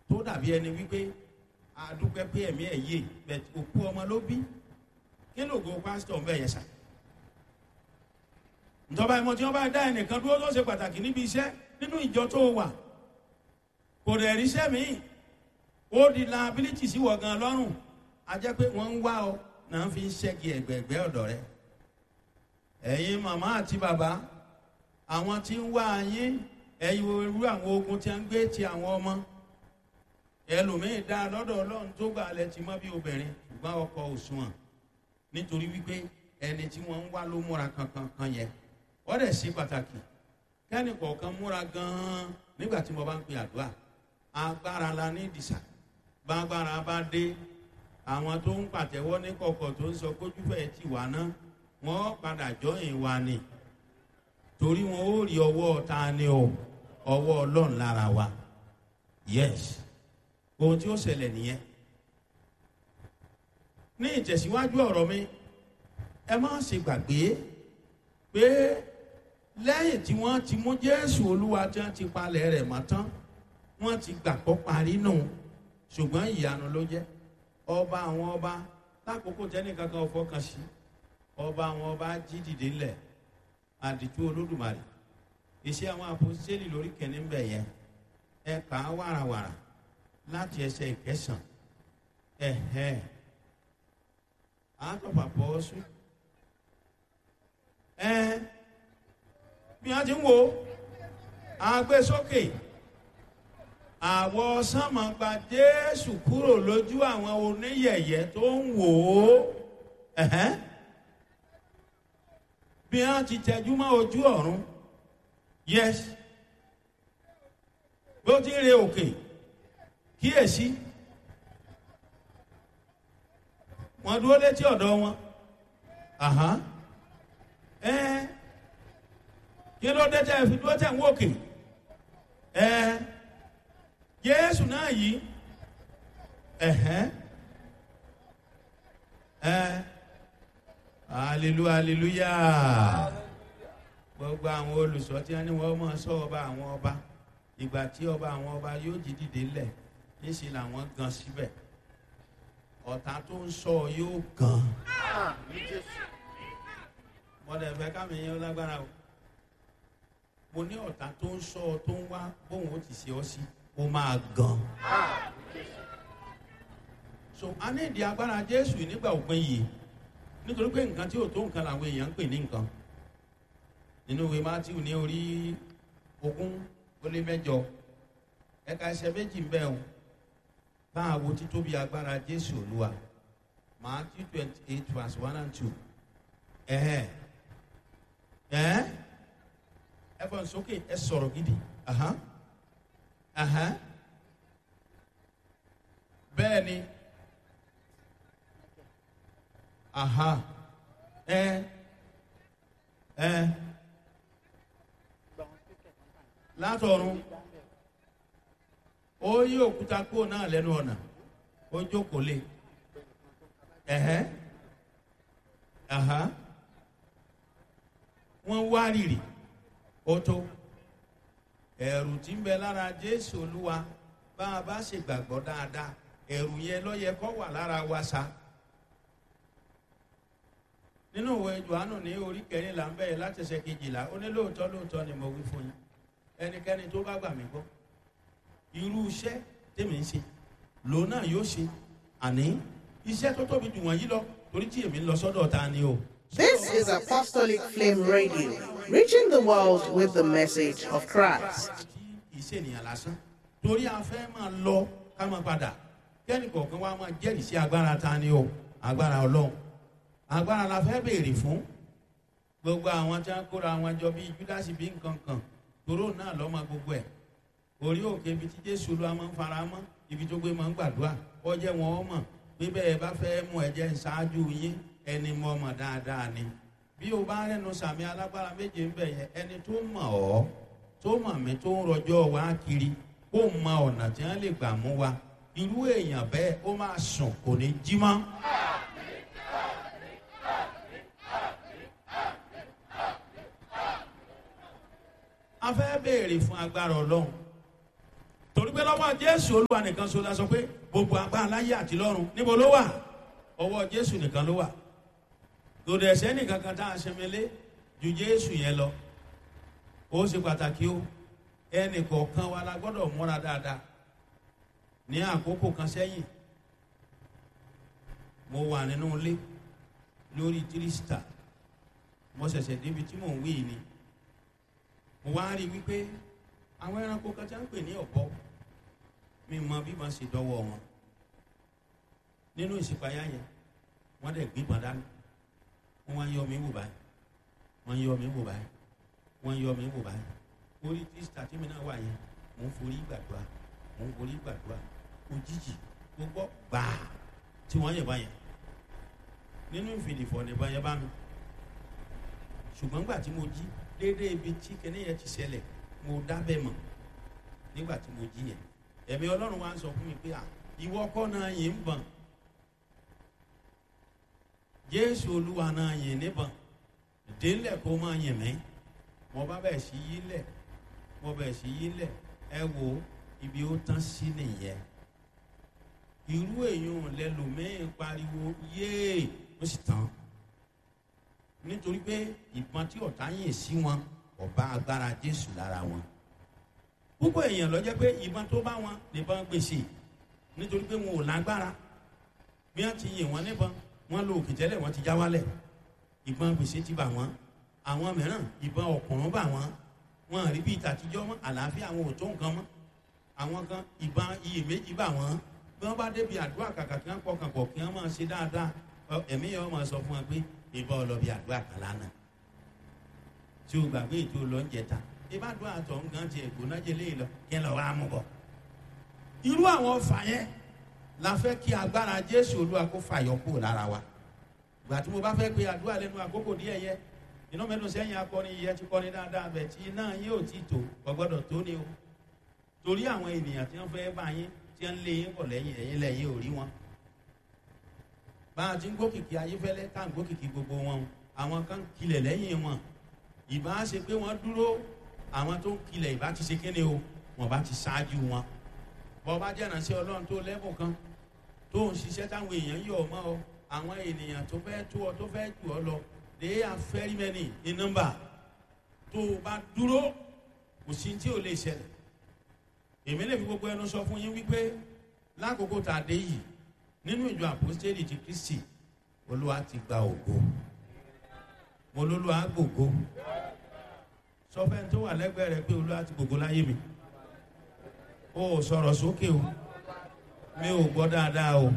tó dàbí ẹni wípé àdúpẹ́ pé ẹ̀mí ẹ̀ yé bẹ̀ òkú ọmọ ló bí kí lóògùn pásítọ̀ ń bẹ̀ yẹn sà ìjọba ìmọ̀ tí wọ́n bá dá ẹnìkan dúró tó ṣe pàtàkì níbi iṣẹ́ nínú ìjọ tó wà kò dẹ̀ ríṣẹ́ míì ó di liability sí wọ̀ gan lọ́rùn a jẹ́ pé wọ́n ń wá ọ náà fi ń ṣẹ́gi ẹ̀gbẹ̀ẹ̀gbẹ́ ọ̀dọ̀ rẹ ẹ̀yin màmá àti bàbá àwọn tí ń wá yín ẹ̀yin irú àwọn ogun tí a ń gbé ti àwọn ọmọ ẹlòmíín dá lọ́dọ̀ ọlọ́run tó gbà lẹ ti mọ́ bí obìnrin ṣùgbọ́n ọkọ òṣùwọ̀n nítorí wípé ẹni tí wọ́n ń wá ló múra kankan kan yẹn wọ́n dẹ̀ ṣe pàtàkì kẹ́ni kọ̀ọ̀kan múra gan-an nígbà tí mo bá ń pe àdúrà agbára la ní ìdìsà gbàgbára bá dé àwọn tó ń pàtẹ́wọ́ ní kọ̀kọ̀ tó ń sọ kójúfẹ́ ti wà ná wọ́n padà jọyìn wa ni torí wọn ó rí ọwọ́ ta ni o ọwọ́ ọlọ́run lára wa yes ohun tí ó ṣẹlẹ̀ nìyẹn ní ìtẹ̀síwájú ọ̀rọ̀ mi ẹ má ṣe gbàgbé pé lẹ́yìn tí wọ́n ti mú jésù olúwa tí wọ́n ti palẹ̀ rẹ̀ mọ́ tán wọ́n ti gbàgbọ́ parí nù ṣùgbọ́n ìyanu ló jẹ́ ọba àwọn ọba lákòókò tẹ́nìkan kan fọkàn sí ọba àwọn ọba jí dìde ńlẹ̀ àdìtú olódùmarè iṣẹ́ àwọn àpòsíṣẹ́lì lórí kẹ́ni ń bẹ̀ yẹn ẹ kà á wàràwàrà láti ẹsẹ̀ ìkẹsàn ẹ̀hẹ́ àtọ̀pà pọ̀ sùn ẹ bí wọ́n ti ń wo àgbésókè àwọ̀ sánmà gba jésù kúrò lójú àwọn oníyẹ̀yẹ́ tó ń wò ó ẹ̀hẹ́ bí wọ́n ti tẹjú mọ́ ojú ọ̀run yes bó ti ń re òkè kíyèsí wọ́n dúró létí ọ̀dọ̀ wọn ẹ kí ló dé tẹ́ ẹ fi dúró tẹ̀ ń wòkè ẹ jésù náà yìí ẹ̀hẹ́ ẹ hallelujah hallelujah gbogbo àwọn olùsọ tí wọn ní wọn mọ sọ ọba àwọn ọba ìgbà tí ọba àwọn ọba yóò jí dìde lẹ̀ níṣẹ́ làwọn gan síbẹ̀ ọ̀tá tó ń sọ yóò gan mọ̀dẹ̀ fẹ́ kámi yẹn lágbára o mo ní ọ̀tá tó ń sọ tó ń wá bóun ó ti ṣe ọ sí ó máa gan so a ní ìdí agbára jésù nígbà òpin yìí nítorí pé nǹkan tí ò tó nǹkan làwọn èèyàn ń pè ní nǹkan nínú ìwé matthew ní orí ogún ó lé mẹjọ ẹka ẹsẹ méjì ń bẹ o táà wo títóbi agbára jésù olúwa matthew twenty eight verse one and two ẹhẹ ẹhẹ ẹ fọ sókè ẹ sọrọ gidi ahan ahan bẹẹ ni aha ẹ ẹ látọ̀run ó yí òkúta kúrò náà lẹ́nu ọ̀nà ó jókòó lé ẹ̀hẹ́ àhá wọ́n wá rìrì ó tó ẹ̀rù tí ń bẹ lára jésù olúwa bá a bá ṣe gbàgbọ́ dáadáa ẹ̀rù yẹn lọ́yẹ kọ́ wà lára wa sa nínú ìwé johannu ní orí kẹrìnlá ń bẹ̀rẹ̀ láti ṣe kejìlá ó ní lóòótọ́ lóòótọ́ ni mo wí fún yín ẹnikẹ́ni tó bá gbà mí gbọ́ irú iṣẹ́ tèmi ń ṣe lòun náà yóò ṣe àní iṣẹ́ tó tóbi jù wọ́n yí lọ torí tí èmi ń lọ sọ́dọ̀ ta ni o. This is Apostolic Flame Radio, reaching the world with the message of Christ. ìṣènìyàn lásán torí a fẹ́ máa lọ ká máa padà kẹ́ni kọ̀ọ̀kan wa máa jẹ́rìí sí agbára ta ni o agbára ọlọ́run agbára la fẹ́ béèrè fún gbogbo àwọn tí wọ́n kóra wọn jọ bíi júdásì bíi nǹkan kan tòró náà lọ́mọ gbogbo ẹ̀ orí òkè ibi tí jésù ló máa ń fara mọ́ ibi tó gbé máa ń gbàdúrà ọjẹ́ wọn ọmọ pé bẹ́ẹ̀ bá fẹ́ mú ẹ̀jẹ̀ ṣáájú yín ẹni mọ́ ọmọ dáadáa ni bí o bá rẹnu sàmì alágbára méje ń bẹ̀ yẹn ẹni tó mọ̀ ọ́ tó mọ̀ mí tó ń rọjọ́ wá kiri kó mọ ọ̀nà tí wọ́n lè gbà mú wa irú èèyàn bẹ́ẹ̀ ó máa sùn kò ní jí mọ́. a fẹ́ béèrè fún agbára ọlọ́run torí pé lọ́wọ́ jésù olúwa nìkan so la sọ pé gbogbo agbára láyé àti lọ́run níbo ló wà ọwọ́ jésù nìkan ló wà lòdì ẹ̀sẹ̀ nìkan kan tá a ṣẹmẹlé ju jésù yẹn lọ ó ṣe pàtàkì o ẹnì kọ̀ọ̀kan wa la gbọ́dọ̀ múra dáadáa ní àkókò kan sẹ́yìn mo wà nínú ilé lórí tírísítà mo ṣẹ̀ṣẹ̀ débi tí mò ń wí ni mo wá rí i wípé àwọn ẹranko kan tí a ń pè ní ọ̀bọ mi mọ bí wọ́n ṣe dọ́wọ́ wọn nínú ìṣípayá yẹn wọ́n dẹ̀ gbígbọ́n dání wọ́n wá yọ mí wò báyìí wọ́n yọ mí wò báyìí wọ́n yọ mí wò báyìí orí tírísítà tí mi náà wà yẹn mò ń forí gbàdúrà mò ń forí gbàdúrà òjijì gbogbo gbàá tí wọ́n yẹ̀ báyẹn nínú ìfìdìfọ̀ nìbọn yẹn bá mi ṣùgbọ́n gbà tí mo jí déédéé ibi tí kẹ́ni yẹn ti ṣẹlẹ̀ mo dábẹ́ mọ̀ nígbà tí mo jí yẹn ẹ̀mí ọlọ́run wa ń sọ fún mi pé à ìwọ kọ́ náà yìí ń bọ̀n jésù olúwa náà yìí níbọ̀n délẹ̀ kó máa yìn mí mo bá bẹ̀ sí yí lẹ̀ mo bẹ̀ sí yí lẹ̀ ẹ wo ibi ó tán sí nìyẹn irú èèyàn lẹ́lòmíín pariwo yéè ó sì tán nítorí pé ìbọn tí ọ̀tá yìn sí wọn ọba agbára jésù lára wọn púpọ̀ èèyàn lọ jẹ́ pé ìbọn tó bá wọn nìbọn gbèsè nítorí pé wọn ò lágbára bí wọ́n ti yìn wọ́n níbọn wọ́n lo òkè tẹ́lẹ̀ wọ́n ti já wálẹ̀ ìbọn gbèsè ti bà wọ́n àwọn mìíràn ìbọn ọ̀kùnrún bà wọ́n wọn rí bí ìtàtijọ́ mọ́ àlàáfíà àwọn ò tó nǹkan mọ́ àwọn kan ìbọn iyèméjì bà wọ́n bí wọ́n bá débi àdúrà kàkà kí wọ́n pọkàn pọ̀ kí wọ́n máa ṣe dáadáa ẹ̀mí yẹn wọ́n máa sọ fún wọn pé ìbọn ọlọ́bì àdúrà kan lánàá tí o gbàgbé ètò lọ́njẹta ìbádùn àtọ̀ nǹkan tiẹ̀ gbóná jẹlé lọ kí ẹ lọ wá mú bọ̀. irú àwọn ọfà yẹn la fẹ́ kí agbára jésù olúwa kó fàyọ kúrò lára wa gbà tí mo bá fẹ́ pe àdúrà lẹ́nu àkókò díẹ̀ yẹ iná mẹ́nu sẹ́yìn akọni yẹ ti kọ́ni dáadáa bẹ̀ tí iná yín ò tí tó ọgbọ́dọ̀ tó ni o torí àwọn ènìyàn tí wọ́n fẹ́ bá yín tí wọ́n lé yín bọ̀ lẹ́yìn ẹ̀yìn lẹ́yìn ò rí wọn bá a ti ń gbókìkí ayéfẹ́lẹ́ tá à ń gbókìkí gbogbo wọn àwọn kan kilẹ̀ lẹ́yìn wọn ìbá ṣe pé wọ́n dúró àwọn tó ń kilẹ̀ ìbá ti ṣe kéde o wọ́n bá ti ṣáájú wọn bọ́ bá jẹ́ ìrànṣẹ́ ọlọ́run tó lẹ́bùn kan tó ń ṣiṣẹ́ táwọn èèyàn yọ̀ ọ́ mọ́ ọ àwọn ènìyàn tó fẹ́ tó ọ tó fẹ́ jù ọ lọ they are very many in number tó o bá dúró kò sí tí ò lè ṣẹlẹ̀ èmi lè fi gbogbo ẹnu sọ fún yín wípé lákòókò tá a dé yìí nínú ìjọ àpòstélì ti kristi olúwa ti gba ògo mo lólúwa gbògo sọ fẹ́ tó wà lẹ́gbẹ̀ẹ́ rẹ pé olúwa ti gbògo láyé mi o ò sọ̀rọ̀ sókè o mi ò gbọ́ dáadáa o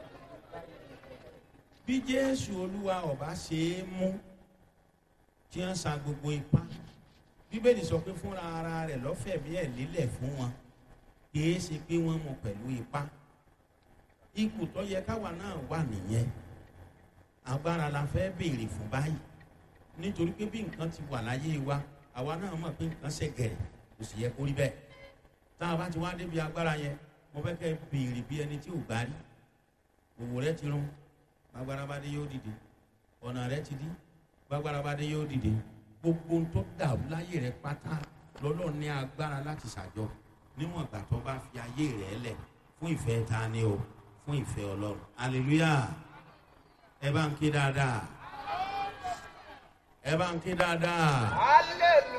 bí jésù olúwa ọba ṣe é mú tí wọ́n sa gbogbo ipá bíbélì sọ pé fúnra ara rẹ̀ lọ́fẹ̀mí ẹ̀ lílẹ̀ fún wọn kì í ṣe pé wọ́n mú pẹ̀lú ipá ipò tó yẹ káwa náà wà nìyẹn agbára la fẹ́ béèrè fún báyìí nítorí pé bí nǹkan ti wà láyé wa àwa náà mọ̀ pé nǹkan ṣe gẹ̀rẹ̀ kò sì yẹ kó rí bẹ́ẹ̀ tá a bá ti wá débi agbára yẹn mo fẹ́ kẹ́ béèrè bí ẹni tí ò gbá rí òwò rẹ ti rún gbàgbára bá dé yóò dìde ọ̀nà rẹ ti dí gbàgbára bá dé yóò dìde gbogbo tó dàrú láyé rẹ pátá lọ́lọ́ ní agbára láti ṣàjọ níwọ̀n ìgbà tó bá fi ayé rẹ lẹ̀ fún ìfẹ́ ta ni o fún ìfẹ́ ọlọ́run hallelujah ẹ bá ń ké dáadáa ẹ bá ń ké dáadáa. hallelujah.